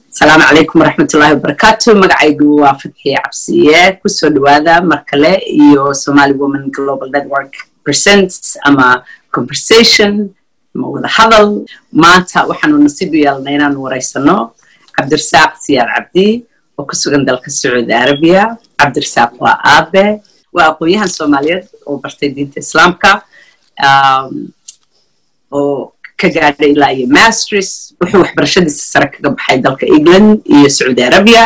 asalaamu calaykum waraxmatullaahi wabarakaatu magacaygu waa fadxiye cabsiye kusoo dhawaada mar kale iyo somali woman global network presents ama conversation ama wada hadal maanta waxaanu nasiib u yeelnay inaanu waraysano cabdirasaaq siyaar cabdi oo ku sugan dalka sacuudi arabiya cabdirasaaq waa aabe waa aqoon-yahan soomaaliyeed oo bartay diinta islaamka oo ka gaadhay ilaa iyo masters wuxuu waxbarashadiisa sare kaga baxay dalka england iyo sacuudi arabia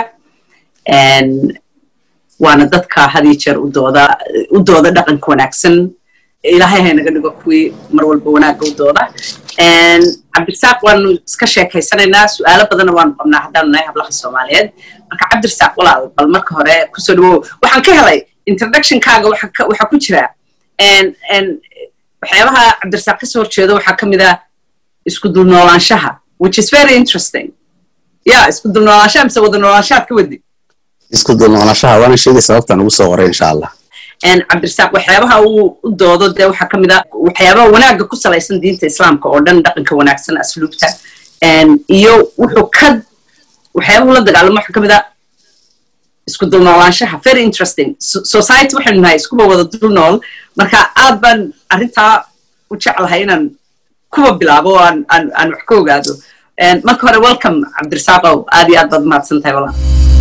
waana dadka hadiyo jeer udooda u dooda dhaqanka wanaagsan ilaahay haynaga dhigo kuwii mar walba wanaagga u dooda cabdirasaaq waanu iska sheekaysanaynaa su-aalo badanna waanu qabnaa haddaanu nahay hablaha soomaaliyeed marka cabdirasaaq walaal bal marka hore kusoo dhawow waxaan ka helay introductionkaaga waxaa ku jira waxyaabaha cabdirasaaq kasoo horjeedo waxaa ka mid ah isku dulnoolaanshaha which is very interesting ya isku dulnoolaanshaha mise wada noolaanshahaad ka wadi isku dulnoolaanshaha waana sheegay sababtaan ugu soo qoray insha allah cabdirasaaq waxyaabaha uu u doodo dee waxaa ka mid a waxyaabaha wanaagga ku salaysan diinta islaamka oo dhan dhaqanka wanaagsan asluubta iyo wuxuu ka waxyaabahu la dagaalamo waxaa ka mid a isku dulnoolaanshaha very interesting society waxaynu nahay iskuba wada dul nool marka aad baan arrintaa u jeclahay inaan kuwa bilaabo oo aan aan aan wax ka ogaado marka hore welcome cabdirasaaqow aad iyo aad baad mahadsan tahay walaa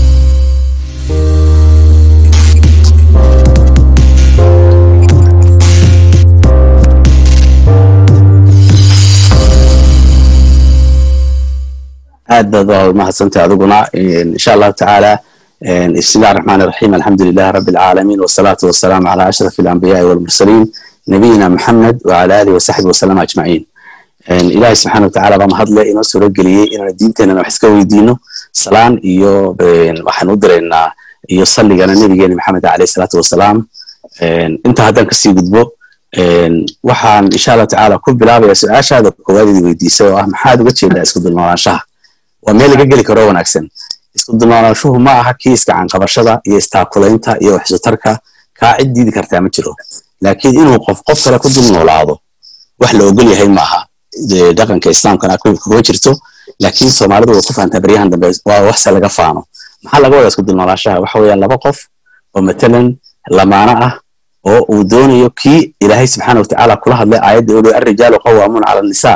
aad baad waa mahadsantahay adiguna insha allahu tacaala بسم الله الرحمن الرحيم الحمد لله رب العالمين والصلاة والسلام على أشرف الأنبياء والمرسلين نبينا محمد وعلى آله وصحبه وسلم أجمعين إلهي سبحانه وتعالى بما هدله إنه سورة قلية إنه دينتنا نحسك ويدينه سلام إيو وحنو درينا إيو صلي على النبي محمد عليه الصلاة والسلام انت هذا كسي قدبو waxaan insha allah tacaala ku bilaabaya su-aashaada koowaadii weydiisay oo ah maxaad uga jeedaa isku dulnoolaanshaha waa meel laga geli karo wanaagsan isku dulnoolaanshuhu ma aha kii iskacanqabashada iyo istaakulaynta iyo waxsutarka kaa cid diidi kartaa ma jiro laakiin inuu qof qof kale ku dulnoolaado wax la ogol yahay maaha dhaqanka islaamkana kuma jirto laakiin soomaalidu way ku fahantaa baryahan dambe waa waxse laga faano maxaa laga wadaa isku dulnoolaashaha waxa weeyaan laba qof oo matalan lamaano ah oo uu doonayo kii ilaahay subxaana watacaala kula hadlay aayadda uli arrijaalu qawaamuun cala annisaa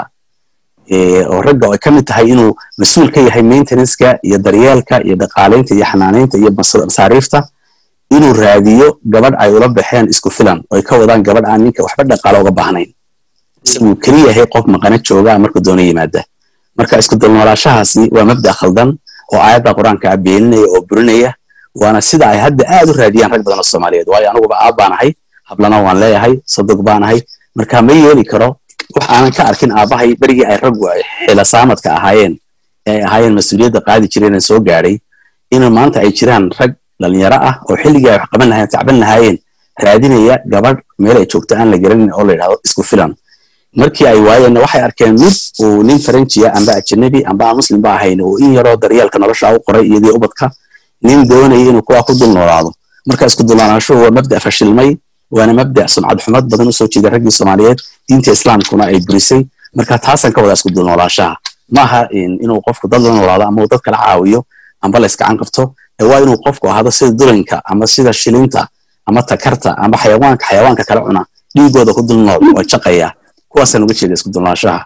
oo ragga ay ka mid tahay inuu mas-uul ka yahay maintenanceka iyo daryeelka iyo dhaqaalaynta iyo xanaanaynta iyo masaariifta inuu raadiyo gabadh ay ula baxeen isku filan oo ay ka wadaan gabadh aan ninka waxba dhaqaalo uga baahnayn isaguu keliya yahay qof maqana joogaa markuu doono yimaada marka isku dulnoolaashahaasi waa mabda khaldan oo aayadda qur-aanka beeninaya oo burinaya waana sida ay hadda aad u raadiyaan rag badan oo soomaaliyeed waayo anuguba aab baanahay hablana waan leeyahay sodog baanahay marka ma yeeli karo wax aanan ka arkin aabbahay berigii ay raggu xila saamadka ahaayeen ee ahaayeen mas-uuliyadda qaadi jireen soo gaadhay inuu maanta ay jiraan rag dhalinyaro ah oo xilligii ay wax qaban lahayen tacban lahaayeen raadinaya gabadh meel ay joogto aan la garanin oo la yidhahdo isku filan markii ay waayeenna waxay arkeen mid uu nin faranjiya amba ajanabi amba aan muslim ba ahayn oo in yaroo daryeelka nolosha u qoray iyadii ubadka nin doonaya inuu kuwaa ku dul noolaado marka isku dulnoolaashuhu waa mabda fashilmay waana mabda sumcad xumad badan usoo jeeda raggii soomaaliyeed diinta islaamkuna ay burisay marka taasaan ka wadaa isku dulnoolaashaha maaha inuu qofku dad la noolaado ama uu dad kala caawiyo amba la iskacan qabto waa inuu qofku ahaado sida dulanka ama sida shilinta ama takarta ama xayawaanka xayawaanka kala cuna dhiigooda ku dul nool oo jaqaya kuwaasaan uga jeeda isku dulnoolaashaha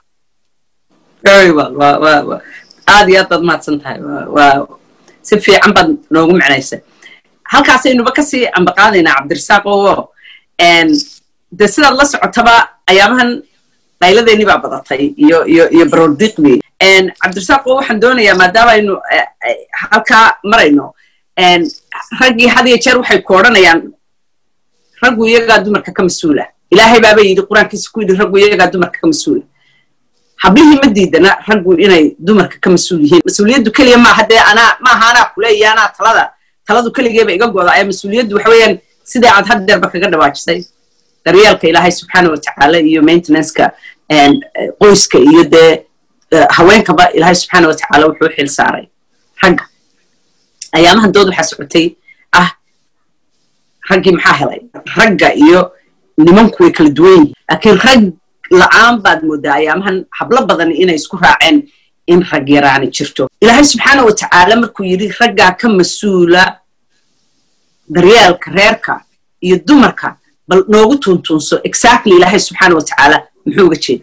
aad iyo aad baad mahadsan tahay si fiican baad noogu macnaysa halkaasaynuba kasii ambaqaadaynaa cabdirasaaq oo de sidaad la socotaba ayaamahan qayladeenii baa badatay iyo iyo iyo baroordiiqdii cabdirasaaq oo waxaan doonayaa maadaama aynu halkaa marayno raggii had iyo jeer waxay ku odhanayaan raggu iyagaa dumarka ka mas-uula ilaahay baaba yidhi qur-aankiisa ku yidhi raggu iyagaa dumarka ka mas-uula hablihii ma diidana raggu inay dumarka ka mas-uul yihiin mas-uuliyaddu keliya maaha dee anaa maaha anaa kuleeya anaa talada taladu keligeeba iga goda ayaa mas-uuliyaddu waxa weeyaan sidai aad had deerba kaga dhawaajisay daryeelka ilaahay subxaana watacaala iyo maintenanceka qoyska iyo dee haweenkaba ilaahay subxaana watacaala wuxuu xil saaray ragga ayaamahan dood waxaa socotay ah raggii maxaa helay ragga iyo nimanku way kala duwan yihiin laakiin rag la-aan baad moodaa ayaamahan hablo badan inay isku raaceen in rag yaraani jirto ilaahay subxaana wa tacaala markuu yidhi raggaa ka mas-uula daryeelka reerka iyo dumarka bal noogu tuntunso exactly ilaahay subxaana wa tacaala muxuu uga jeeda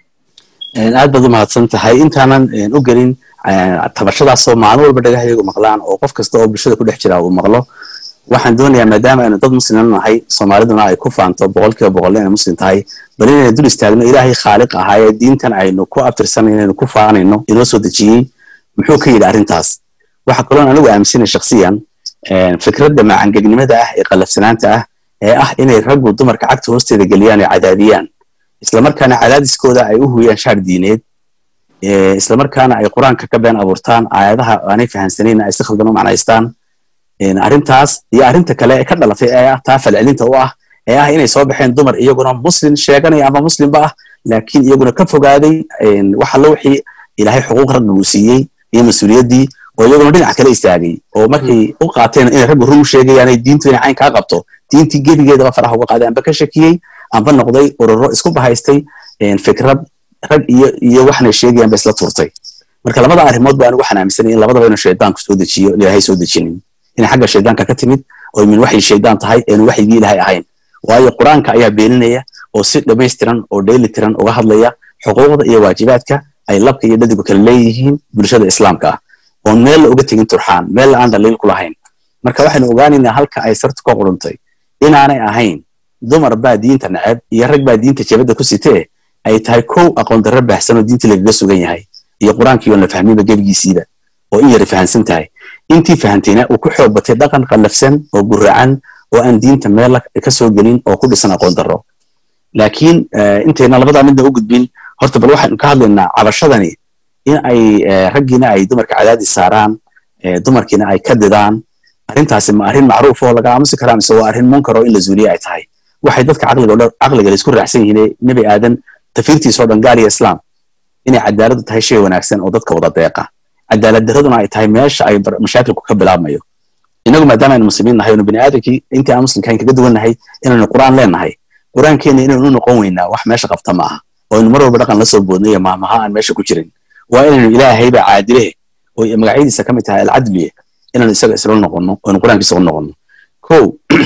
aad baad u mahadsan tahay intaanan u gelin tabashadaasoo maalin walba dhagahayagu maqlaan oo qof kasta oo bulshada ku dhex jira uu maqlo waxaan doonayaa maadaama aynu dad musliman nahay soomaaliduna ay ku faanto boqolkiiba boqol inay muslim tahay bal inaynu dul istaagno ilaahay khaaliq ahaa ee diintan aynu ku abtirsanay inaynu ku faanayno inoo soo dejiyey muxuu ka yidhi arrintaas waxa kaloon anigu aaminsanay shakhsiyan fikradda macangegnimada ah ee qallafsanaanta ah ee ah inay raggu dumarka cagta hoosteeda geliyaan ee cadaadiyaan islamarkaana cadaadiskooda ay u huyaan shaar diineed islamarkaana ay qur-aanka ka been abuurtaan aayadaha aanay fahansanayna ay si khaldan u macnaystaan arrintaas iyo arrinta kale ee ka dhalatay ee ah taa falcelinta u ah ee ah inay soo baxeen dumar iyaguna muslim sheeganaya ama muslimba ah laakiin iyaguna ka fogaaday waxallo wixii ilaahay xuquuq ragga uu siiyey iyo mas-uuliyaddii oo iyaguna dhinac kale istaagay oo markay u qaateen inay raggu run sheegayaanay diintu inay cayn kaa qabto diintii gebigeedaba faraha uga qaaday amba ka shakiyey amba noqday ururo isku bahaystay fikrad rag iyo iyo waxnay sheegayaan ba isla turtay marka labada arrimood ba anigu waxaan aaminsanay in labadaba inuu shaydaanku soo dejiyo ilaahay soo dejinin inay xagga shaydaanka ka timid oo min waxay shaydaan tahay eenu waxyigii ilaahay ahayn waayo qur-aanka ayaa beeninaya oo si dhammaystiran oo dheeli tiran uga hadlaya xuquuqda iyo waajibaadka ay labka iyo dhadigu kala leeyihiin bulshada islaamka ah oon meel la uga tegin turxaan meel la aan dhaliil ku lahayn marka waxaynu ogaanaynaa halka ay sartu ka quruntay inaanay ahayn dumar baa diinta neceb iyo rag baa diinta jabadda ku sitee ay tahay kow aqoon darro baahsan oo diintii lagaga sugan yahay iyo qur-aankii oon la fahminba gebigiisiiba oo in yara fahansan tahay intii fahantayna uu ku xoog batay dhaqan qallafsan oo guracan oo aan diinta meel ka soo gelin oo ku dhisan aqoon darro laakiin intayna labadaa midna u gudbin horta bal waxaynu ka hadlaynaa cabashadani in ay raggiina ay dumarka cadaadis saaraan dumarkiina ay ka didaan arrintaasi ma arrin macruuf oo laga aamusi karaa mise waa arrin munkar oo in la zuuliye ay tahay waxay dadka caqliga caqliga laisku raacsan yihiin nebi aadan tafiirtiisa oo dhan gaal iyo islaam inay cadaaladdu tahay shay wanaagsan oo dadka wada deeqa cadaalad daraduna ay tahay meesha ay mashaakilku ka bilaabmayo inagu maadaama aynu muslimiin nahay onu bini aadamkii intii aan muslimkahayn kaga duwan nahay inaynu qur'aan leenahay qur'aankeena inaynu u noqon weynaa wax meesha qabta ma aha oo aynu mar walba dhaqan la soo boodnay iyo maamaha aan meesha ku jirin waa inaynu ilaahayba caadilehe oo magacyadiisa ka mid tahay alcadliye inaynu isaga isla noqonno oo aynu qur'aankiisa u noqonno kow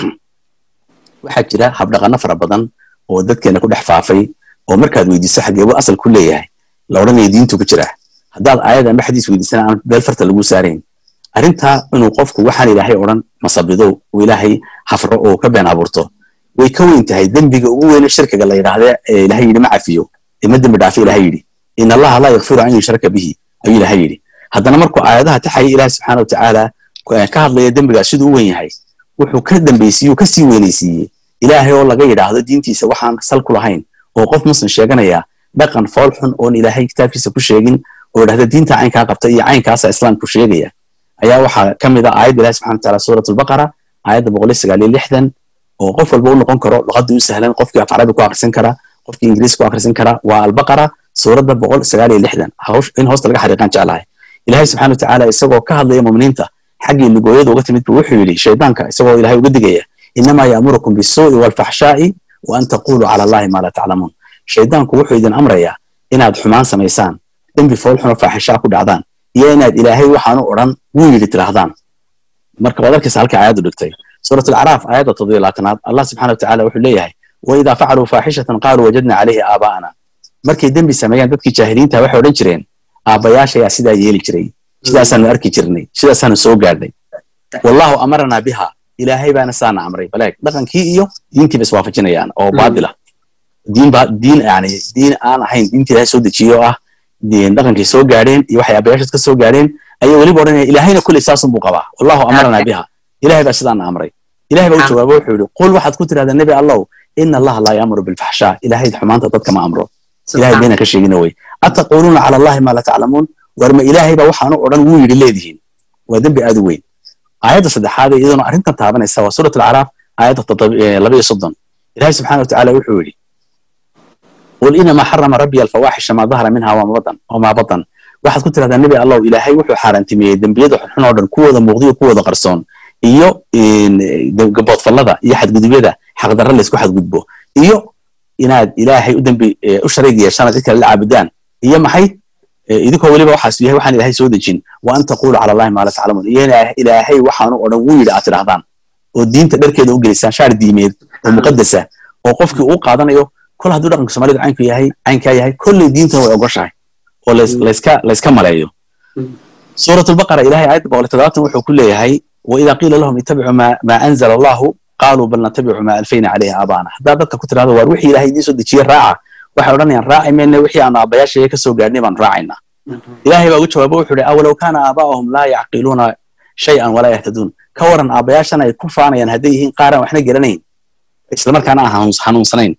waxaa jira habdhaqano fara badan oo dadkeena ku dhex faafay oo markaad weydiiso xageebu asal ku leeyahay la odhanaya diintu ku jira haddaad aayad amba xadiis weydiisana aan beel farta lagu saarayn arrintaa inuu qofku waxaan ilaahay odhan masabido uu ilaahay hafro oo ka been abuurto way ka weyn tahay dembiga ugu weyne shirkiga la yidhaahde ee ilaahay yidhi ma cafiyo ima dembi dhaafi ilaahay yidhi in allaha laa yakfiru an yushraka bihi ayuu ilaahay yidhi haddana markuu aayadaha taxaya ilaahay subxaana watacaala ka hadlaya dembigaas siduu u weyn yahay wuxuu ka dambaysiiyey ka sii weynaysiiyey ilaahay oo laga yidhaahdo diintiisa waxaan sal ku lahayn oo qof muslim sheeganaya dhaqan fool xun oon ilaahay kitaabkiisa ku sheegin oo idhahda diinta caynkaa qabta iyo caynkaasa islaamku sheegaya ayaa waxaa ka mid ah aayadda ilahi subxana wataala suurat albaqara aayadda boqol iyo sagaal iyo lixdan oo qof walba u noqon karo luqadda u sahlan qofkii af carabi ku akhrisan kara qofkii ingiriis ku akhrisan kara waa albaqara suuradda boqol sagaal iyo lixdan in hoosta laga xariiqaan jeclahay ilahay subxana watacaala isagoo ka hadlaya muminiinta xaggii lugooyada uga timid buu wuxuu yidhi shaydaanka isagoo ilahay uga digaya inamaa ya'murukum bisuu'i waalfaxshaa'i wa an taquluu cala allahi maa laa taclamuun shaydaanku wuxuu idin amrayaa inaad xumaan samaysaan dembi fool xuno faaxishaa ku dhacdaan iyo inaad ilaahay waxaanu odhan wuu yidhi tidhaahdaan marka waad arkaysa halka aayaddu dhigtay suurat alacraaf aayadda toddobiyo labaatanaad allah subxana watacaala wuxuu leeyahay waidaa facaluu faaxishatan qaaluu wajadna calayhi aabaa'ana markay dembi sameeyaan dadkii jaahiliinta waxay odhan jireen aabbayaashayaa sidaa yeeli jiray sidaasaanu arki jirnay sidaasaanu soo gaadhnay wallahu amaranaa biha ilaahay baana saana amray baleeg dhaqankii iyo diintiiba iswaafajinayaan oo baadila diin ba diin yani diin aan ahayn diintii ilaahay soo dejiyo oo ah dhaqankay soo gaadheen iyo waxay aabbayaashaas ka soo gaadheen ayay weliba odhanaya ilaahayna kulley saasun buu qabaa wallahu amaranaa biha ilahay baa sidaana amray ilahay baa u jawaabo wuxuu yidhi qul waxaad ku tidhahdaa nebi allow ina allaha laa yaamuru bilfaxshaa ilahay xumaanta dadka ma amro ilahay bayna ka sheegina wey ataquuluuna cala allahi maa la taclamuun war ma ilaahay baa waxaanu odhan wuu yidhi leedihiin waa dembi aad u weyn aayadda saddexaad ee iyaduna arrintan taabanaysa waa suurat alacraaf aayadda laba iyo soddon ilahay subxana watacaala wuxuu yidhi qul inamaa xarama rabbiya alfawaaxisha maa dahara minha wamaa batan waxaad ku tidhahdaa nebi allow ilaahay wuxuu xaaraantimeeyey dembiyada xunxun oo dhan kuwooda muuqdiyo kuwooda qarsoon iyo gaboodfallada iyo xadgudubyada xaqdarra laysku xadgudbo iyo inaad ilaahay u dembi u shariig yeeshaan cid kale la caabudaan iyo maxay idinkoo weliba waxaas yahay waxaan ilaahay soo dejin wa an taqulu cala allahi maa la taclamuun iyo ilaahay waxaanu odhan wuu yidhi aad tidhahdaan oo diinta dharkeeda u gelisaan shaar diimeed oo muqadasa oo qofkii uu qaadanayo kol hadduu dhaqanka soomaalidu caynku yahay caynkaa yahay kolley diintana way ogoshahay oo layska layska maleeyo suuratulbaqara ilahay aayadda boqol toddobaatan wuxuu ku leeyahay waidaa qiila lahum ittabicuu maa anzala allahu qaaluu bal natabicu maa alfayna calayhi aabaana haddaad dadka ku tidhahdo waar wixii ilahay idiin soo dejiye raaca waxay odhanayaan raaci mayne wixii aanu aabbayaashaya ka soo gaadhnay baanu raacaynaa ilahay baa ugu jawaabo wuxuu ihi awalow kaana aabaa'ahum laa yacqiluuna shay-an walaa yahtaduun ka waran aabbayaashan ay ku faanayaan hadday yihiin qaaraan waxna garanayn islamarkaana aan hanuunsanayn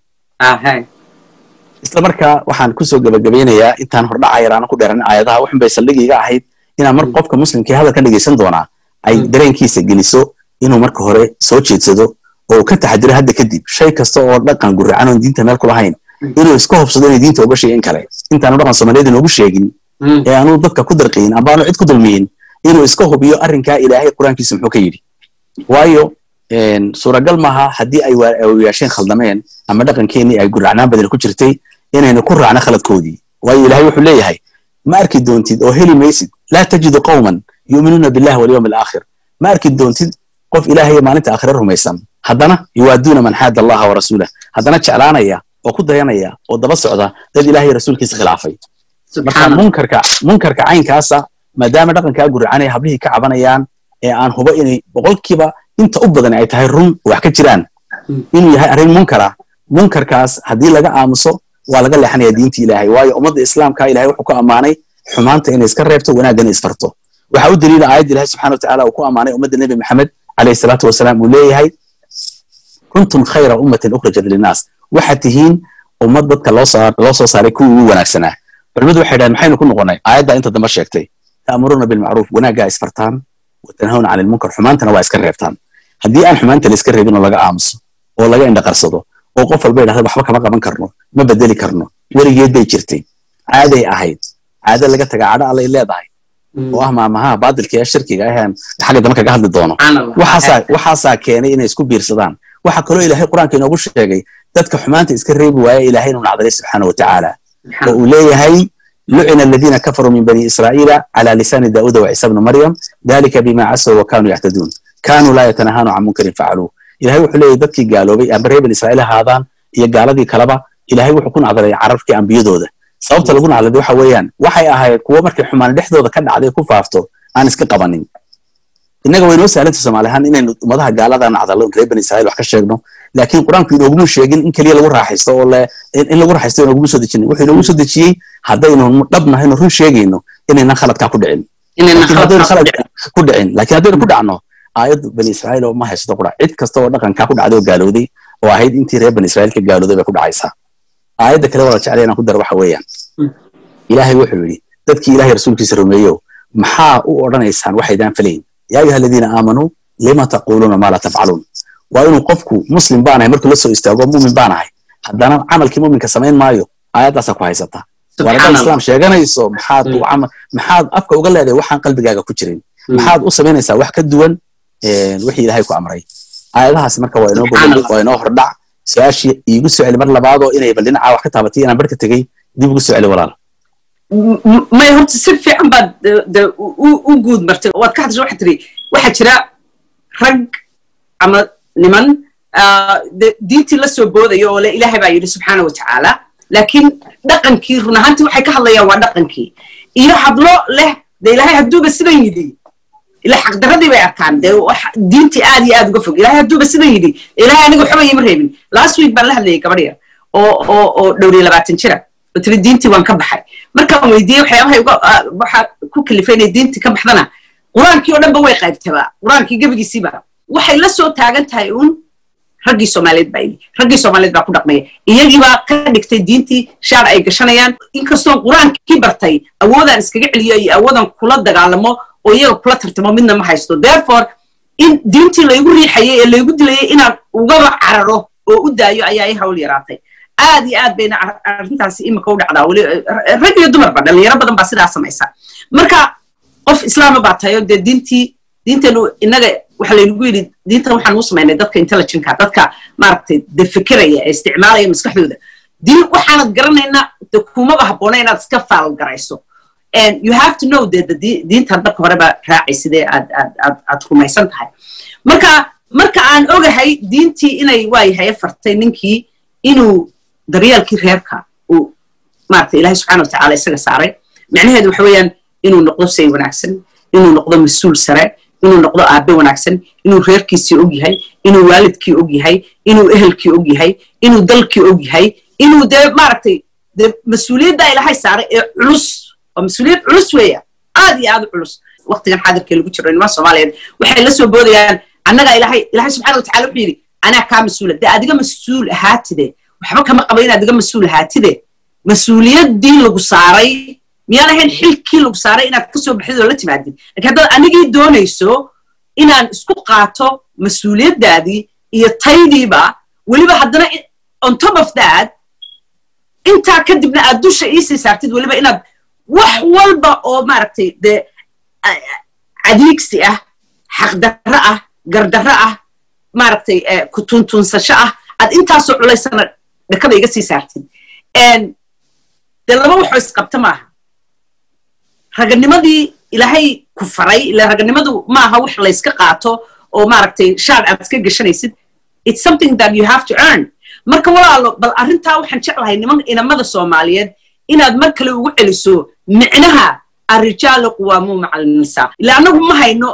isla markaa waxaan kusoo gebagabaynayaa intaan hordhaca yaraana ku dheeranin aayadaha waxun bay saldhigiiga ahayd inaan mar qofka muslimkii hadalka dhegaysan doonaa ay dareenkiisa geliso inuu marka hore soo jeedsado oo uu ka taxadiro hadda kadib shay kasta oo dhaqan guracan oon diinta meel ku lahayn inuu iska hubsado inay diinta uga sheegin kale intaanu dhaqan soomaaliyeed inoogu sheegin ee aanu dadka ku darqiyin amba aanu cid ku dulmiyin inuu iska hubiyo arrinkaa ilaahay qur-aankiisa muxuu ka yidhi waayo suuragal maaha haddii ay waayaasheen khaldameen ama dhaqankeenii ay guracnaan badan ku jirtay inaynu ku raacno khaladkoodii waayo ilaahay wuxuu leeyahay ma arki doontid oo heli maysid laa tajidu qawman yu'minuuna billahi walyawmi alaakhir ma arki doontid qof ilaahay maalinta aakhire rumaysan haddana yuwaaduuna man xaada allaha wa rasuulah haddana jeclaanaya oo ku dayanaya oo daba socda dad ilaahay rasuulkiisa khilaafay marka munkarka munkarka caynkaasa maadaama dhaqankaa guracanaya hablihii ka cabanayaan ee aan hubo inay boqolkiiba inta u badan ay tahay run wax ka jiraan inuu yahay arrin munkara munkarkaas haddii laga aamuso waa laga leexanaya diinta ilaahay waayo ummadda islaamka ilahay wuxuu ku ammaanay xumaanta inay iska reebto wanaaggana isfarto waxaa u daliila aayadda ilahay subxana watacaala uu ku ammaanay ummadda nebi maxamed calayhi salaatu wasalaam uu leeyahay kuntum khayra ummatin ukhrajat linnaas waxaad tihiin ummad dadka loo soo saaray kuwii ugu wanaagsanaa culimadu waxay dhahen maxaynu ku noqonay aayaddaa inta dambe sheegtay ta'muruuna bilmacruuf wanaaggaa isfartaan watanhawna cani lmunkar xumaantana waa iska reebtaan haddii aan xumaanta la iska reebin oo laga aamuso oo laga indhaqarsado oo qof walba yidhahda waxba kama qaban karno ma bedeli karno weligeed bay jirtay caaday ahayd caado laga taga cadho allay leedahay oo ah maamaha baadilka ee shirkiga aheen xagga dambe kaga hadli doono waxaasaa keenay inay isku biirsadaan waxaa kaloo ilaahay qur-aanka inoogu sheegay dadka xumaanta iska reebi waaya ilahay inuu nacdalay subxaana wa tacaala oo uu leeyahay lucina aladiina kafaruu min bani israa'iila cala lisaani daa'uuda wa ciisa bni maryam dalika bima casaw wa kaanuu yactaduun kaanuu laa yatanahaanu can munkarin facaluu ilahay wuxuu leeyahy dadkii gaaloobay amba reer bani israa'iil ahaadaan iyo gaaladii kaleba ilahay wuxuu ku nacdalay carabkii ambiyadooda sababta lagu nacdaday waxa weeyaan waxay ahayd kuwo markay xumaan dhexdooda ka dhacday ku faafto aan iska qabanin innaga waynoo sahlanta soomaali ahaan inaynu ummadaha gaalada nacdalo reer bani israa'iil wax ka sheegno laakiin qur-aanku inooguma sheegin in keliya lagu raaxaysto oo in lagu raaxaysto inooguma soo dejinin wuxuu inoogu soo dejiyey haddaynu dhabnahayno run sheegayno inaynan khaladkaa ku dhicin haddaynu khalad ku dhicin laakiin haddaynu ku dhacno aayaddu bani israa'iil oo ma haysato qura cid kasta oo dhaqankaa ku dhacday oo gaalowday oo ahayd intii reer bani israa'iil ka gaalowday bay ku dhacaysaa aayadda kale wala jeclay inaan ku daro waxa weeyaan ilaahay wuxuu yidhi dadkii ilaahay rasuulkiisa rumeeyo maxaa u odhanaysaan waxaydaan falayn yaa ayuha aladiina aamanuu lima taquuluuna maa laa tafcaluun waa inuu qofku muslim baanahay markuu la soo istaago mumin baanahay haddana camalkii muminka samayn maayo aayaddaasaa ku haysata waar haddaad islaam sheeganayso maxaad maxaad afka uga leedahay waxaan qalbigaaga ku jirin maxaad u samaynaysaa wax ka duwan wixii ilaahay ku amray aayadahaas marka waa inoo gogol waa inoo hordhac su-aashii iigu soo celi mar labaadoo inay bal dhinacaa wax ka taabatay inaan barhka tegey dib ugu soo celi walaal may horta si fiican baad de u guud martay waad ka hadasha waxaad tiri waxaa jira rag ama niman diintii la soo boodaya oo le ilaahay baa yidhi subxaana wa tacaala laakiin dhaqankii run ahaantii waxay ka hadlayaan waa dhaqankii iyo hadlo leh de ilaahay hadduuba sidan yidhi ila xaqdaradii bay arkaan dee diintii aad iyo aad uga fog ilaahay hadduuba sidan yidhi ilaahay aniga waxba ima reebin last week baan la hadlayay gabadh yar oo oo oo dhowriyo labaatan jira oo tiri diintii waan ka baxay markaan weydiiyey waxyaabahay uga waxaa ku kalifay inay diintii ka baxdana qur-aankii oo dhanba way qaybtabaa qur-aankii gebigiisiiba waxay la soo taagan tahay uun raggii soomaaliyeed baa yidhi raggii soomaaliyeed baa ku dhaqmaya iyagiibaa ka dhigtay diintii shaar ay gashanayaan inkastoo qur-aankii bartay awoodaan iskaga celiyo iyo awoodaan kula dagaalamo oo iyaga kula tartamo midna ma haysto therefore in diintii laygu riixayay ee laygu dilayay inaan ugaba cararo oo u daayo ayaa i hawl yaraatay aad iyo aad bayna arrintaasi imika u dhacdaa weli rag iyo dumarba dhalinyaro badan baa sidaa samaysa marka qof islaama baa tahay oo dee diintii diinteenu innaga waxa laynagu yidhi diintan waxaan u samaynay dadka intelligentka dadka maaragtay de fikiraya ee isticmaalaya maskaxdooda diin waxaanad garanaynaa de kumaba habboona inaad iska faalgarayso you have to know de diintaad marka horeba raacay sidee aad aad aad aad rumaysan tahay marka marka aan ogahay diintii inay waayahay fartay ninkii inuu daryeelkii reerka uu maarata ilahay subxana watacaala isaga saaray macnaheedu waxa weeyaan inuu noqdo say wanaagsan inuu noqdo mas-uul sare inuu noqdo aabe wanaagsan inuu reerkiisii og yahay inuu waalidkii og yahay inuu ehelkii og yahay inuu dalkii og yahay inuu dee maaragtay dee mas-uuliyadda ilahay saaray ee culus oo mas-uuliyad culus weeya aad iyo aad u culus waqtigan xaadirkee lagu jiro niman soomaaliyeed waxay la soo boodayaan annagaa ilahay ilahay subxana watacala wuxuu yidhi anaa kaa mas-uula dee adiga mas-uul ahaatide waxba kama qaba in adiga mas-uul ahaatide mas-uuliyaddii lagu saaray miyaan ahayn xilkii lagu saaray inaad ka soo baxdid oo la timaadid lakin haddaad anigii doonayso inaan isku qaato mas-uuliyaddaadii iyo taydiiba weliba haddana on top of that intaa kadibna aad dusha iisii saartid weliba inaad wax walba oo maaragtay dee cadiigsi ah xaqdarro ah gardarro ah maaragtay kutuntunsasho ah aad intaasoo culaysana dhakada iga sii saartid dee laba waxoo isqabta maaha raganimadii ilaahay ku faray ila raganimadu maaha wax layska qaato oo maaragtay shaad aad iska geshanaysid it's something that you have to earn marka walaalo bal arrintaa waxaan jeclahay niman inamada soomaaliyeed inaad mar kale ugu celiso micnaha arrijaalu quwaamuu maca alnisaa ila annagu ma hayno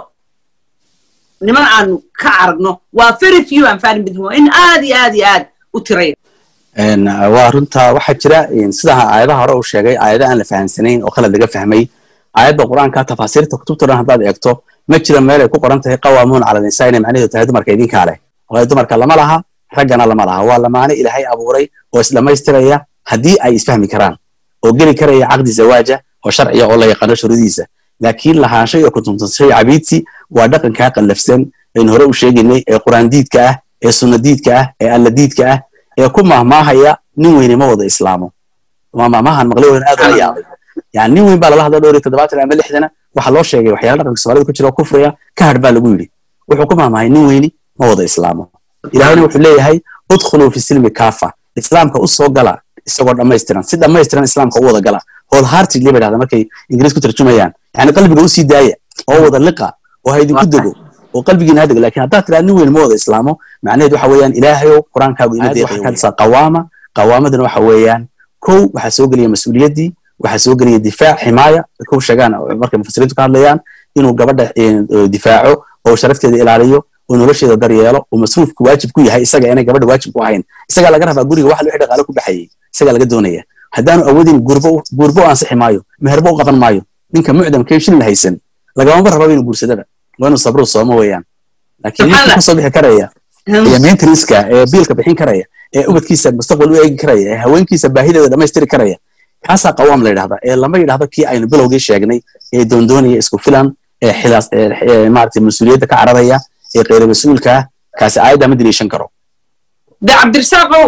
niman aanu ka aragno waa very few and fani midhum in aad iyo aad iyo aad u tiraya waa runta waxaa jira sidaa aayadaha hore uu sheegay aayada aan la fahamsanayn oo khalad laga fahmay aayadda qur-aanka tafaasiirta kutubta dhan haddaad eegto ma jira meel ay ku qoran tahay qawaamuun cala nisaa inay macnaheedu tahay dumarka idinkaa leh waayo dumarka lama laha raggana lama laha waa lamaane ilaahay abuuray oo isdhammaystiraya haddii ay isfahmi karaan oo geli karaya caqdi zawaaja oo sharciya oo la yaqaano shuruudiisa laakiin lahaansho iyo kutuntanshay cabiidsi waa dhaqankaa qallafsan aynu hore u sheegaynay ee quraan diidka ah ee sunna diidka ah ee alla diidka ah ee ku mahmaahaya nin weyne ma wada islaamo mahmaahan maqlay weyn aad ula yaabay yani nin weyn baa lala hadla dhowr iyo toddobaatan ama lixdana waxaa loo sheegay waxyaala dhaqanka soomaalida ku jira oo kufriya ka hadh baa lagu yidhi wuxuu ku mahmaahay nin weyni ma wada islaamo ilaahayna wuxuu leeyahay udkhuluu fi silmi kaafa islaamka u soo gala isagoo dhammaystiran si dhammaystiran islaamka u wada gala wholeheartedly bay dhahda markay ingiriis ku tarjumayaan yani qalbiga usii daaya oo wada liqa oo ha idinku dego oo qalbigiina ha dego lakin haddaad tiraa nin weyn ma wada islaamo macnaheed waxa weeyaan ilaahayow qur-aankaagu ima deeqaysa qawaama qawaamadana waxa weeyaan kow waxaa soo gelaya mas-uuliyaddii waxaa soo gelaya difaac ximaaya ku sheegaan markay mufasiriintu ka hadlayaan inuu gabadha difaaco oo sharafteeda ilaaliyo oo nolosheeda daryeelo oo masruufku waajib ku yahay isaga inay gabadha waajib ku ahayn isagaa laga rabaa guriga waxa wixii dhaqaale ku baxayay isagaa laga doonaya haddaanu awoodin gurbo gurbo ansixi maayo meherbo u qaban maayo ninka mucdamkee shilin haysan lagamaba rababa inuu guursadaba waa inuu sabru soomo weeyaan laakiin ninka kasoo bixi karaya ee maintenanceka ee biilka bixin karaya ee ubadkiisa mustaqbal u eegi karaya ee haweenkiisa baahideeda dhammaystiri karaya kaasaa qawaam la yidhahda ee lama yidhahdo kii aynu bilowgii sheegnay ee doondoonaya isku filan ee xilaas ee maaragtay mas-uuliyadda ka cararaya ee qeyra mas-uulka ah kaasi aayadda ma daliishan karo de cabdirasaaqow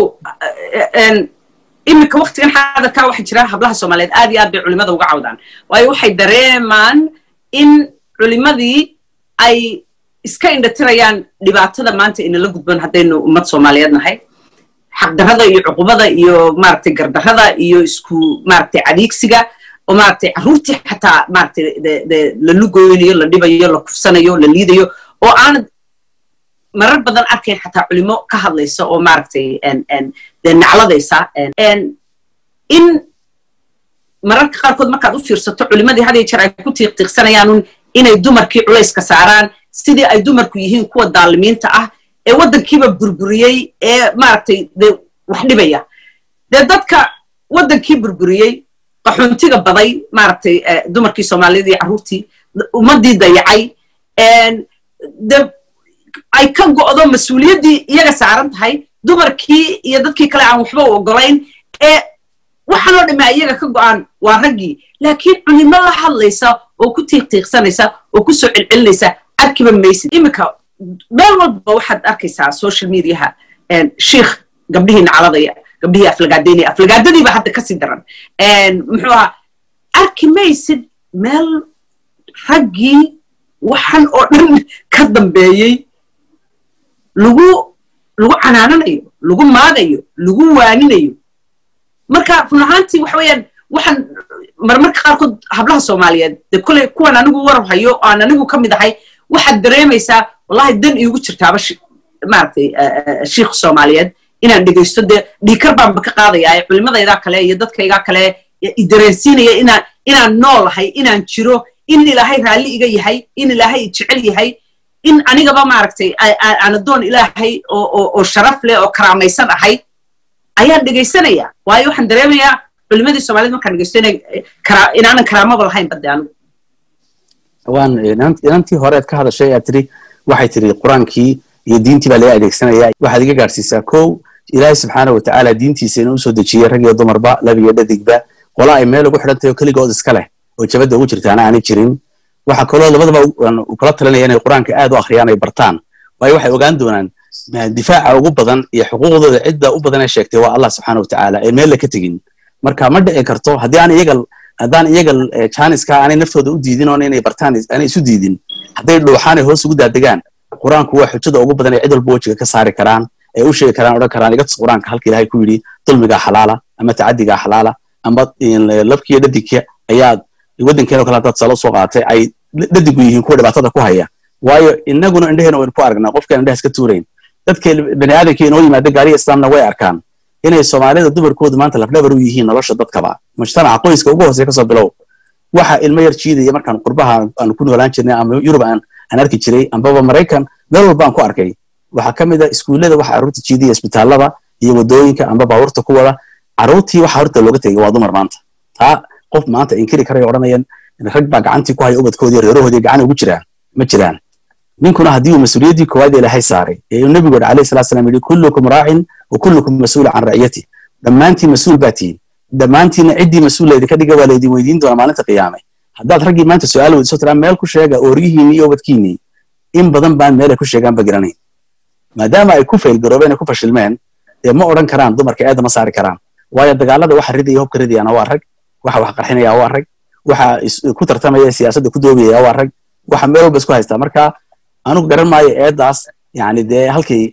iminka waktigan xaadarkaa waxaa jira hablaha soomaaliyeed aad iyo aad bay culimada uga cawdaan waayo waxay dareemaan in culimadii ay iska indhatirayaan dhibaatada maanta inala gudban haddaynu ummad soomaaliyeed nahay xaqdarrada iyo cuqubada iyo maaragtay gardarrada iyo isku maaragtay cadiigsiga oo maaragtay carruurtii xataa maaragtay de la lugoynayo la dhibayo la kufsanayo la liidayo oo aanad marar badan arkayn xataa culimo ka hadlaysa oo maaragtay de nacladaysa in mararka qaarkood markaad u fiirsato culimadii had iyo jeer ay ku tiiqtiiqsanayaanun inay dumarkii culayska saaraan sidii ay dumarku yihiin kuwa daalimiinta ah ee waddankiiba burburiyey ee maaragtay de wax dhibaya dee dadka waddankii burburiyey qaxoontiga baday maaragtay dumarkii soomaaliyada iyo carruurtii ummaddii dayacay de ay ka go'do mas-uuliyaddii iyaga saaran tahay dumarkii iyo dadkii kale aan waxba u ogolayn ee waxaanoo dhamaa iyaga ka go'aan waa raggii laakiin culimo la hadlaysa oo ku tiiqtiiqsanaysa oo ku soo celcelinaysa arkiba maysid iminka meel walba waxaad arkaysaa social mediaha shiikh gabdhihii nacaladaya gabdhihii aflagaadaynaya aflagaadadiiba hadda kasii daran muxuu ahaa arki maysid meel raggii waxan oo dhan ka dambeeyey lagu lagu canaananayo lagu maagayo lagu waaninayo marka run ahaantii waxa weeyaan waxaan marmarka qaarkood hablaha soomaaliyeed de koley kuwan anigu warar hayo aan anigu ka mid ahay waxaad dareemaysaa wallahi dan iigu jirtaaba maaragtay shiikh soomaaliyeed inaan dhegaysto dee dhiikar baanba ka qaadayaa culimadaydaa kale iyo dadkaygaa kale idareensiinaya inaan inaan noolahay inaan jiro in ilaahay raalli iga yahay in ilaahay jecel yahay in anigaba maaragtay aan adoon ilaahay oo sharaf leh oo karaamaysan ahay ayaan dhegaysanaya waayo waxaan dareemayaa culimadii soomaaliyed markaan dhegaysto inaanan karaamaba lahayn bade anigu waan inantii horeed ka hadashay aad tiri waxay tiri qur-aankii iyo diintii baa laga adeegsanaya waxaad iga gaadhsiisaa kow ilaahay subxaana watacaala diintiisa inuu usoo dejiyey rag iyo dumarba lab iyo dhadigba qola ay meel ugu xidhantahay oo keligood iska leh oo jabadda ugu jirtaana aanay jirin waxaa kaloo labadaba kula talinaya inay qur-aanka aad u akhriyaan ay bartaan waayo waxay ogaan doonaan difaaca ugu badan iyo xuquuqdooda cidda u badan ee sheegtay waa allah subxaana watacaala ee meel la ka tegin marka ma dhici karto haddii aan iyaga haddaan iyaga janiska aanay naftooda u diidin oon inay bartaan aanay isu diidin hadday dhuuxaanay hoos ugu daadegaan qur-aanku waa xujada ugu badan ee cid walba wejiga ka saari karaan ay u sheegi karaan odhan karaan iga tus qur-aanka halka ilaahay ku yidhi dulmigaa xalaala ama tacadigaa xalaala ama labkiiyo dhadigka ayaad waddankeeno kale haddaad salo soo qaatay ay dhadigu yihiin kuwa dhibaatada ku haya waayo inaguna indheheena waynu ku aragnaa qofkaan indhehaas ka tuurayn dadka bani aadamka inoo yimaada gaariya islaamna way arkaan inay soomaalida dumarkoodu maanta lafdhabar u yihiin nolosha dadkaba mujtamaca qoyska ugu hooseya kasoo bilow waxa ilmo yar jiidaya markaan qurbaha aan ku noolaan jirnay ama yurub aan aan arki jiray ambaba maraykan meel walba aan ku arkay waxaa ka mid a iskuullada waxa carruurta jiidaya isbitaallada iyo waddooyinka amba baabuurta ku wada carruurtii waxa horta looga tegay waa dumar maanta taa qof maanta inkiri karaya odhanayaan rag baa gacantii ku haya ubadkoodii reerahoodii gacan ugu jiraan ma jiraan ninkuna haddii uu mas-uuliyaddii koowaad ilaahay saaray ee uu nebigu yidhi alayhi salatu salam yidhi kullukum raacin wa kullukum mas-uul can raciyati dhammaantiin mas-uul baa tihiin dhammaantiinna ciddii mas-uul laydinka dhiga waa laydin weydiin doonaa maalinta qiyaame haddaad raggii maanta su-aal weydiiso tiraa meel ku sheega ooryihiinni iyo ubadkiinnii in badan baan meel ay ku sheegaan ba garanayn maadaama ay ku faylgaroobeen ay ku fashilmeen dee ma odhan karaan dumarka eedda ma saari karaan waayo dagaalada waxa ridaya hubka ridayaana waa rag waxa wax qarxinaya waa rag waxa ku tartamaya siyaasadda ku doobiyaya waa rag waxa meel walba isku haystaa marka anugu garan maayo eeddaas yani dee halkii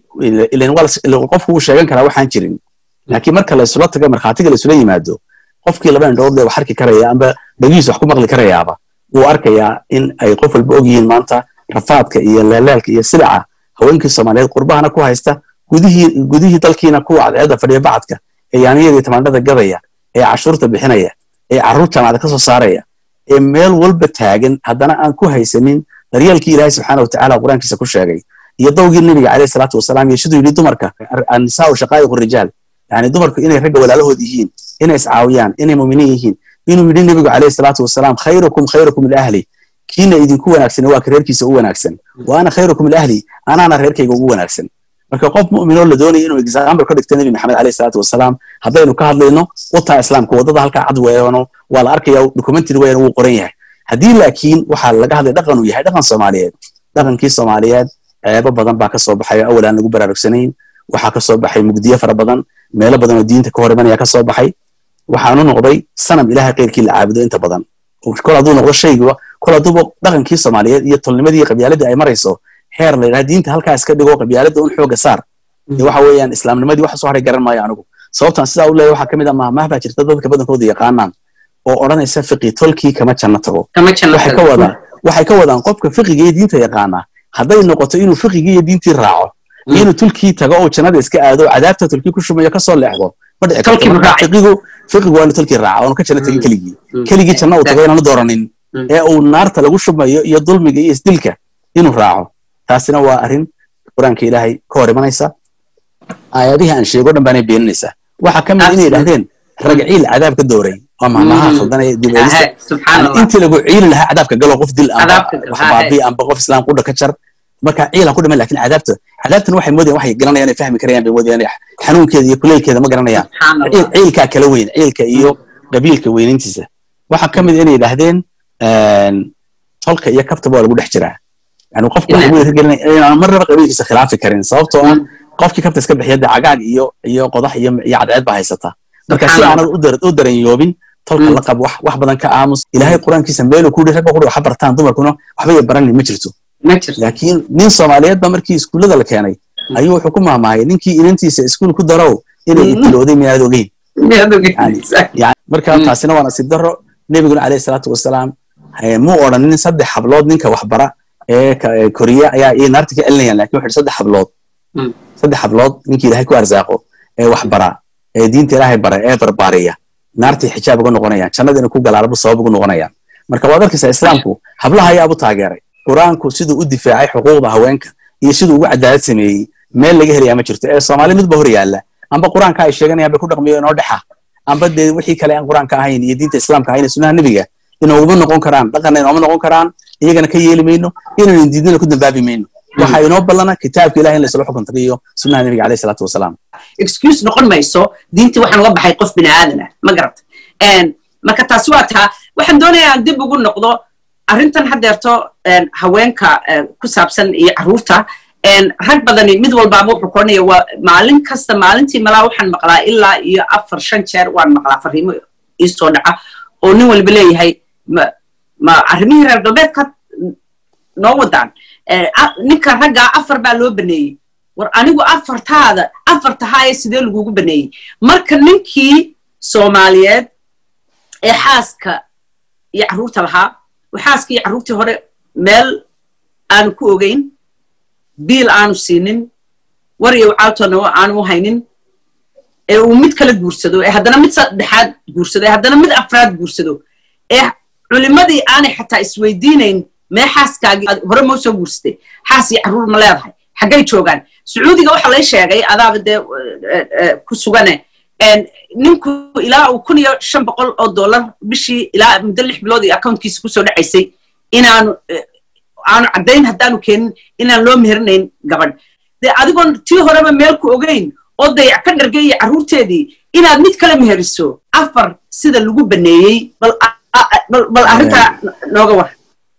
qofku wuu sheegan karaa waxaan jirin laakiin marka laysula tago markhaatiga laysula yimaado qofkii laba indhood wax arki karaya amba dhagihiis wax ku maqli karayaaba wuu arkayaa in ay qof walba ogyihiin maanta rafaadka iyo leelaalka iyo silaca haweenkii soomaaliyeed qurbahana ku haysta gudihii gudihii dalkiina kuwa cadceedda fadhiya bacadka ee yaaniyadii tamaandhada gadaya ee cashuurta bixinaya ee carruur jaamacada ka soo saaraya ee meel walba taagan haddana aan ku haysanin daryeelkii ilaahay subxaana watacaala qur-aankiisa ku sheegay iyo dawgii nebiga caleyhi salaatu wasalaam iyo siduu yidhi dumarka annisaau shaqaa'iqu rijaal yani dumarku inay ragga walaalahood yihiin inay iscaawiyaan inay muminiin yihiin inuu yidhi nebigu caleyhi salaatu wasalaam khayrukum khayrukum liahli kiina idinku wanaagsan waa ka reerkiisa u wanaagsan wa ana khayrukum liahli anaana reerkayga ugu wanaagsan marka qof mu'minoo la doonaya inuu example ka dhigto nebi maxamed caleyhi salaatu wasalaam haddaynu ka hadlayno wataa islaamka waddada halkaa cad weeyano waa la arkaya documentary weeyana wuu qoran yahay haddii laakiin waxaa laga hadlay dhaqan uu yahay dhaqan soomaaliyeed dhaqankii soomaaliyeed ceebo badan baa ka soo baxay oo awal aan lagu baraarugsanayn waxaa ka soo baxay mugdiyo fara badan meelo badan oo diinta ka hor imanaya ka soo baxay waxaanu noqday sanam ilahay keyrkii la caabudo inta badan kol hadduu noqdo shaygiba kol hadduuba dhaqankii soomaaliyeed iyo tolnimadii qabyaaladii ay marayso heer la yidhaha diinta halkaa iska dhigo qabyaalada un xooga saar dee waxa weeyaan islaamnimadii waxa soo haray garan maayo anigu sababtaan sidaa u leeyahay waxaa ka mid a mahmaah baa jirta dadka badankooda yaqaanaan oo odhanaysa fiqi tolkii kama janno tago waxay ka wadaan waxay ka wadaan qofka fiqiga iyo diinta yaqaana hadday noqoto inuu fiqigii iyo diintii raaco iyo inuu tulkii tago oo jannada iska aado cadaabta tulkii ku shumayo kasoo leexdo ma dhici kartofiqigu fiqigu waa inuu tulkii raaco oonu ka janno tagin keligii keligii janno uu tago inaanu dooranin ee uu naarta lagu shumayo iyo dulmiga iyo isdilka inuu raaco taasina waa arrin qur-aanka ilaahay ka hor imanaysa aayadihii aan sheego dhan baanay beeninaysaa waxaa ka mid inay yidhahdeen ragciil cadaab ka dooray waa mahmaha khaldanaya dibeelista intii lagu ciili lahaa cadaabka galo qof dil amba wax baabi amba qof islaam qudha ka jar marka ciilan ku dhiman lakin cadaabta cadaabtan waxay moodayaan waxay garanayaan ay fahmi karayaan bay moodayaan xanuunkeeda iyo kuleylkeeda ma garanayaan ciilkaa kala weyn ciilka iyo qabiilka weynintiisa waxaa ka mid inay yidhahdeen tolka iyo kabtaba waa lagu dhex jiraa yani qofku waxa weyn hirgelinaya inaan marnaba qabiilkiisa khilaafi karin sababtoo ah qofkii kabta iska bixiya dee cagaag iyo iyo qodax iyo iyo cadceed baa haysata marka si aanad u daranyoobin tolka la qab wax badan ka aamus ilaahay qur-aankiisa meeluu ku yidhi ragba quri waxa bartaan dumarkuna waxba ya baranin ma jirto laakiin nin soomaaliyeed ba markii iskuullada la keenay ayuu wuxuu ku mahmahay ninkii inantiisa iskuul ku darow inay ibtilooday miyaad ogeyn marka taasina waa nasiib daro nebiguna alayhi salaatu wasalaam muu odhanin saddex hablood ninka waxbara ee koriya ayaa iyo naarta ka celinayaan lakin wuxu saddex hablood saddex hablood ninkii ilahay ku arsaaqo ee waxbara ee diinta ilaahay bara ee barbaariya naartay xijaab uga noqonayaan jannada inay ku galaalaba sabab ugu noqonayaan marka waad arkaysaa islaamku hablaha ayaa u taageeray qur-aanku siduu u difaacay xuquuqda haweenka iyo siduu ugu cadaalad sameeyey meel laga helayaa ma jirto ee soomaali midba hor yaalla amba qur-aanka ay sheeganayaan bay ku dhaqmiyo inoo dhexa amba dee wixii kale aan qur-aanka ahayn iyo diinta islaamka ahayn sunnaha nebiga inooguma noqon karaan dhaqanna inooma noqon karaan iyagana ka yeeli mayno inaynu diidnana ku dambaabi mayno waxa inoo ballana kitaabka ilahi in laysla xukun tagiyo sunnaha nebiga alayhi salaatu wasalaam excuse noqon mayso diintii waxaan uga baxay qof bini aadan ah ma garata marka taasi waa taa waxaan doonayaa aan dib ugu noqdo arrintan haddeerto haweenka ku saabsan iyo carruurta rag badani mid walbaaba wuxuu koranaya waa maalin kasta maalintii malaa waxaan maqlaa ilaa iyo afar shan jeer waan maqlaa fariimo iisoo dhaca oo nin walba leeyahay ma arrimihii reer galbeedka noo wadaan ninka raggaa afar baa loo baneeyey war anigu afartaada afartahaaye sidee lagugu baneeyey marka ninkii soomaaliyeed ee xaaska iyo carruurta lahaa xaaskii iyo carruurtii hore meel aanu ku ogeyn biil aanu siinin war iyo wacaaltoona aanu haynin ee uu mid kala guursado ee haddana mid saddexaad guursado ee haddana mid afraad guursado ee culimmadii aanay xataa isweydiinayn mee xaaskaagii hore moo soo guursatay xaas iyo carruur ma leedahay xaggay joogaan sacuudiga waxa lay sheegay adaaba dee ku sugane ninku ilaa uu kun iyo shan boqol oo dollar bishii ilaa muddo lix bilood iyo accountkiisa kusoo dhacaysay inaanu aanu caddayn haddaanu keenin inaan loo meherinayn gabadh dee adigoon tii horeba meel ku ogeyn oo dayac ka dhargay iyo carruurteedii inaad mid kala meheriso afar sida lagu baneeyey bal arrintaa nooga war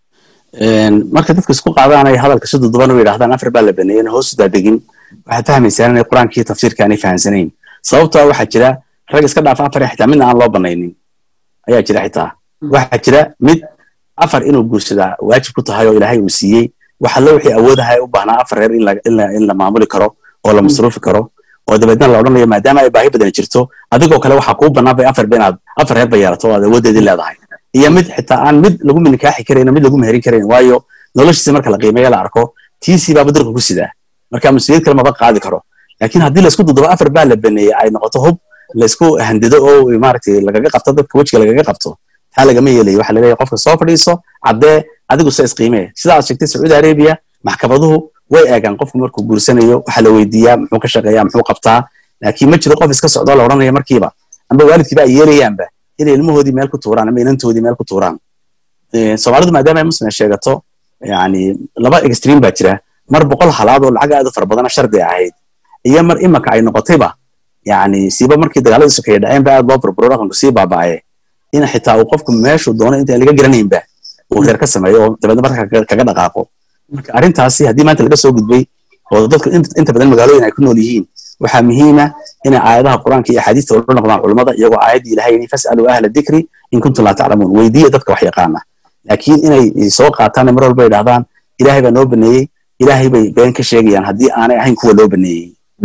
marka dadka isku qaadaanay hadalka si duduban u yidhahdaan afar baa la baneeyey hoos u daadegin waxaad fahmaysaan inay qur-aankii tafsiirka aanay fahamsanayn sababtoo waxaa jira rag iska dhaafa afar xitaa midna aan loo banaynin ayaa jira xitaa waxaa jira mid afar inuu guursadaa waajib ku tahay oo ilaahay uu siiyey waxa lo wixii awoodahay u baahnaa afar reer in la maamuli karo oo la masruufi karo oo dabeedna la odhanayo maadaama ay baahi badan jirto adigoo kale waxaa kuu bannaan bay afar ba inaad afar reer ba yeelato oo aad awoodeedii leedahay iyo mid xitaa aan mid lagu nikaaxi karayn mid lagu meherin karayn waayo noloshiisa marka la qiimeeyo la arko tiisii baaba dalka ku sidaa marka mas-uuliyad kale maba qaadi karo laakiin haddii laisku dudubo afar baa la baneeyey ay noqoto hub laisku handido oo maaragtay lagaga qabto dadka wejiga lagaga qabto taa lagama yeelayo waxa laleeyahay qofka soo fadhiiso caddee adigu se isqiimee sida aad sheegtay sacuudi arabia maxkamaduhu way eegaan qofku markuu guursanayo waxa la weydiiyaa muxuu ka shaqeeyaa muxuu qabtaa laakiin ma jiro qof iska socdoo la odhanaya markiiba amba waalidkiiba ay yeelayaanba inay ilmahoodii meel ku tuuraan ama inantoodii meel ku tuuraan soomaalidu maadaama ay muslim sheegato yani laba extreme baa jira mar boqol halaad oo lacag aad u fara badana shardi ahayd iyo mar imaka ay noqotayba yani siiba markii dagaaladii sokeeye dhaceen ba aad loo burburo dhaqanku sii baaba'aye in xitaa uu qofku meeshuu doono intaan laga garanaynba uu reer ka sameeyo oo dabeedna marka kaga dhaqaaqo marka arrintaasi haddii maanta laga soo gudbay oo dadku inta badan magaalooyin ay ku nool yihiin waxaa muhiima inay aayadaha qur-aanka iyo axaadiista ula noqdaan culummada iyagoo aayaddii ilahay yidhi fas'aluu ahla dikri in kuntum laa taclamuun weydiiya dadka wax yaqaana laakiin inay soo qaataan mar walba yidhahdaan ilaahay baa noo baneeyey ilaahay bay been ka sheegayaan haddii aanay ahayn kuwa loo baneeyey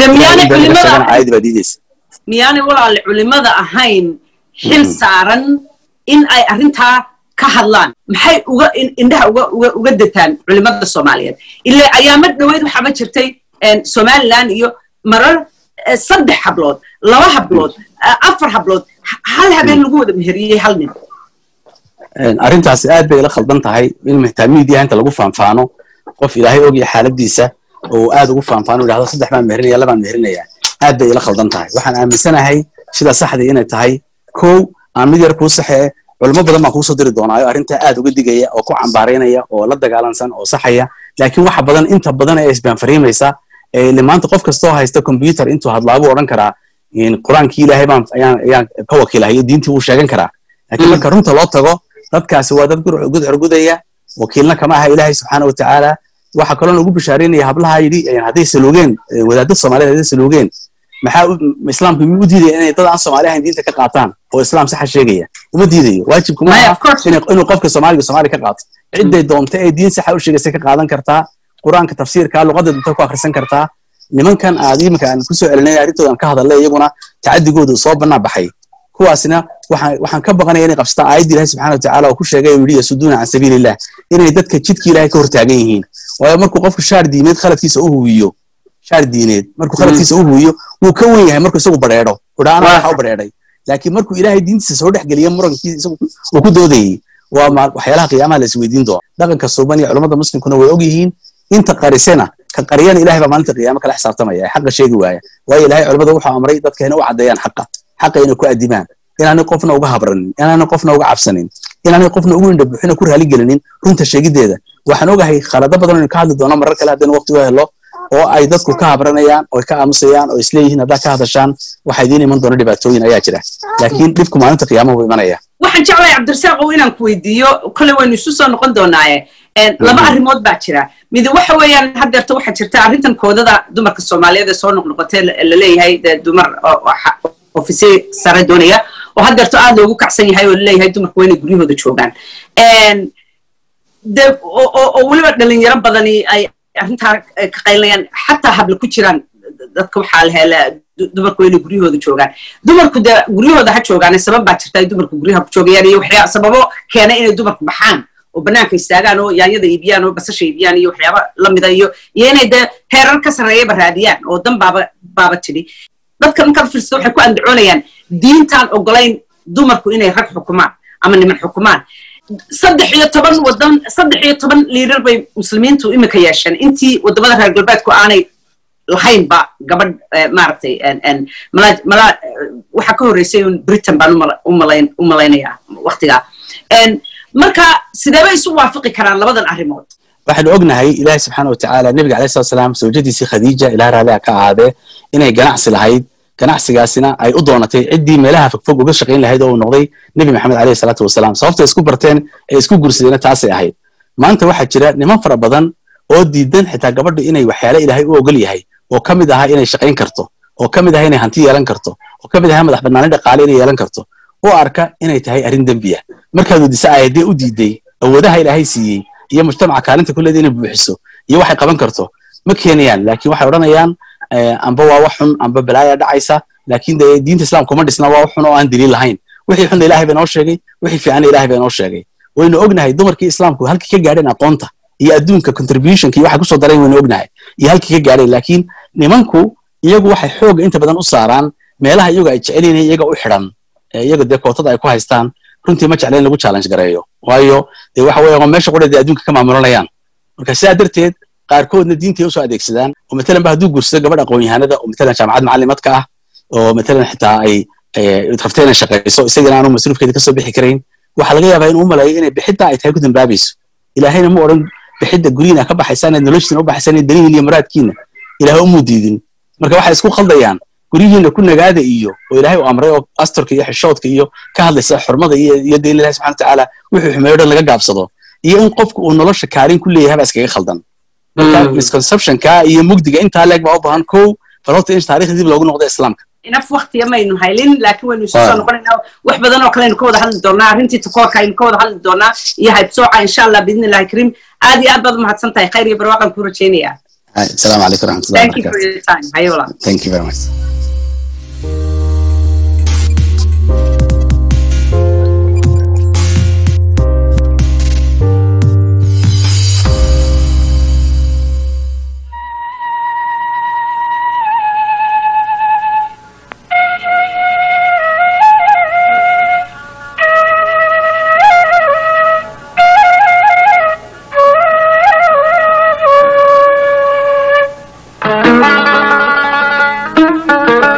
aayadii baa diideysa miyaanay walaale culimada ahayn xil saaran in ay arrintaa ka hadlaan maxay uga indhaha uga uga uga detaan culimada soomaaliyeed ilaa ayaama dhoweyd waxaaba jirtay somaliland iyo marar saddex hablood laba hablood afar hablood hal habeen lagu wada meheriyey hal nin arrintaasi aad bay ila khaldan tahay in mehtaamiidiyaha inta lagu faanfaano qof ilaahay ogya xaaladiisa oo aad ugu faanfaano yidhahdo saddex baan meherinaya labaan meherinaya aad bay ila khaldan tahay waxaan aaminsanahay sida saxdii inay tahay kow aan mid yar kuu saxee culimo badan baan kuusoo diri doonaayo arrintaa aad uga digaya oo ku cambaaraynaya oo la dagaalansan oo saxaya laakiin waxa badan inta badan ee isbaanfariimaysa ile maanta qof kastoo haysta computer intuu hadlaabuu odhan karaa qur-aankii ilaahay baan ayaan ka wakiilahayo diintii wuu sheegan karaa laakiin marka runta loo tago dadkaasi waa dad gudcur gudaya wakiilna kama aha ilaahay subxaana watacaala waxa kaloo ugu bishaaraynaya hablaha yidhi hadday saluugeen wadaadada soomaaliyed hadday saluugeen maxaa islaamku miyuu u diidaya inay dad aan soomaali ahayn diinta ka qaataan oo islaam saxa sheegaya uma diidayo waajibku ma aha inuu qofka soomaaliga soomaali ka qaato cidday doonta ee diin saxa u sheegaysay ka qaadan kartaa qur-aanka tafsiirka luqadda dunta ku akhrisan kartaa nimankan aad iminka aan kusoo celinay arrintooda aan ka hadalnay iyaguna tacadigoodu soo bannaa baxay kuwaasna waxaan waxaan ka baqanaya inay qabsataan aayadda ilahi subxana watacaala oo ku sheegay uu yidhi yasuduuna can sabiilillah inay dadka jidka ilahay ka hortaagan yihiin waayo markuu qofku shaar diimeed khaladkiisa u huwiyo shaar diineed markuu khaladkiisa u huwiyo wuu ka wen yahay markuu isagu badheedho udhaa ana waxa u badheedhay laakiin markuu ilaahay diintiisa soo dhex geliya murankiisa isagu uu ku doodayey waa waxyaalaha qiyaamaha la isweydiin doona dhaqanka suuban iyo culummada muslimkuna way og yihiin inta qarisena ka qariyana ilahay baa maalinta qiyaamo kala xisaabtamaya ee xaqa sheegi waaya waayo ilahay culimmada wuxuu amray dadka inay u caddeeyaan xaqa xaqa inay ku adimaan inaanay qofna uga habranin inaanay qofna uga cabsanin inaanay qofna ugu indhabuxina ku raaligelinin runta sheegiddeeda waxaan ogahay khalado badan inuu ka hadli doono marar kale haddaynu waqti u helo oo ay dadku ka habranayaan oo ka aamusayaan oo isleeyihiin haddaa ka hadashaan waxaa idiin iman doona dhibaatooyin ayaa jira laakiin dhibku maalinta qiyaamaha buu imanaya waxaan jeclahay cabdirasaaqow inaan ku weydiiyo kolley waynu isu soo noqon doonaaye laba arrimood baa jira mid waxa weeyaan haddeerta waxaa jirta arrintan koodada dumarka soomaaliyeed ee soo noqnoqotay laleeyahay dee dumar ofisye sare doonaya oo haddeerto aad loogu kacsan yahay oo laleeyahay dumarku waa inay guryahooda joogaan de oo weliba dhalinyaro badani ay arrintaa ka qaylinayaan xataa habla ku jiraan dadka waxaa la helaa dumarku waa inay guryahooda joogaan dumarku de guryahooda ha joogaan sabab baa jirta ay dumarku guryaha ku joogayaan iyo waxyaa sababo keena inay dumarku baxaan oo banaanka istaagaan oo yaanyada iibiyaan oo basasha iibiyaan iyo waxyaaba lamida iyo iyo inay dee heerar ka sarreeyaba raadiyaan oo dan baaba baaba tidhi dadka markaad fiirsato waxay ku andacoonayaan diintaan ogolayn dumarku inay rag xukumaan ama niman xukumaan saddex iyo toban wadan saddex iyo toban liirar bay muslimiintu imika yeesheen intii wadamada reer galbeedku aanay lahaynba gabadh maaragtay mala waxaa ka horreysay britain baan u malaynayaa waktigaa marka sideeba isu waafaqi karaan labadan arrimood waxaanu ognahay ilaahi subxaana watacaala nebiga alayh salatu salaam zawjadiisii khadiija ilaah raaliha ka ahaadee inay ganacsi lahayd ganacsigaasina ay u doonatay ciddii meelaha fogfog uga shaqayn lahayd oo uu noqday nebi maxamed alayhi salaatu wasalaam sababta isku barteen ee isku gursadeenna taasay ahayd maanta waxaa jira niman fara badan oo diidan xitaa gabadhu inay waxyaale ilaahay u ogol yahay oo ka mid ahaa inay shaqayn karto oo ka mid ahaa inay hanti yeelan karto oo ka mid ahaa madax banaani dhaqaale inay yeelan karto oo arka inay tahay arrin dembiya markaad weydiisa aayadee u diiday awoodaha ilaahay siiyey iyo mujtamaca kaalinta kulleeda inay buuxiso iyo waxay qaban karto ma keenayaan laakiin waxay odhanayaan amba waa wax xun amba balaaya dhacaysa laakiin dee diinta islaamka uma dhisna waa wax xun oo aan daliil lahayn wixii xunna ilahay baa inoo sheegay wixii fiicanna ilahay baa inoo sheegay waynu ognahay dumarkii islaamku halkii ka gaadheen aqoonta iyo adduunka contributionka iyo waxay kusoo dareen waynu ognahay iyo halkii ka gaadheen laakiin nimanku iyagu waxay xooga inta badan u saaraan meelaha iyagu ay jecel yihiin iyaga u xidhan iyaga dee kootada ay ku haystaan runtii ma jecla in lagu challenge gareeyo waayo dee waxa weeye waa meesha qura dee adduunka ka maamulanayaan marka sidaa darteed qaarkoodna diintay usoo adeegsadaan oo matalan ba hadduu guursado gabadh aqoon-yahanada oo matalan jaamacad macallimadka ah oo matalan xitaa ay rabta inay shaqayso isagana aanu masruufkeeda kasoo bixi karayn waxaa laga yaabaa inuu u malayo inay bixidda ay tahay ku dambaabayso ilaahayna ma odhan bixidda guryiina ka baxaysaan eed noloshiina u baxaysaan eed danihiin iyo muraadkiina ilaahay umuu diidin marka waxay isku khaldayaan guryihiina ku nagaada iyo oo ilaahay u amray oo asturka iyo xishoodka iyo ka hadlaysa xurmada iyo iyo dee ilahi subxana watacaala wuxuu xumeeyo dhan laga gaabsado iyo in qofku uu nolosha kaalin ku leeyahay baa iskaga khaldan marka misconceptionka iyo mugdiga intaa leeg baa u baahan kow bal horta in taarikhda dib loogu noqdo islaamka inaf waktiya maynu haylin laakiin waynu isu soo noqonaynaa wax badan oo kale aynu ka wada hadli doonaa arrintii takoorka aynu ka wada hadli doonaa iyo haybsooca insha allah biidni illahi kariim aad iyo aad baad umahadsan tahay khayr iyo barwaaqan ku rajaynayaa السلام عليكم ورحمه الله thank you for your time hayo walaal Thank you very much. Thank you.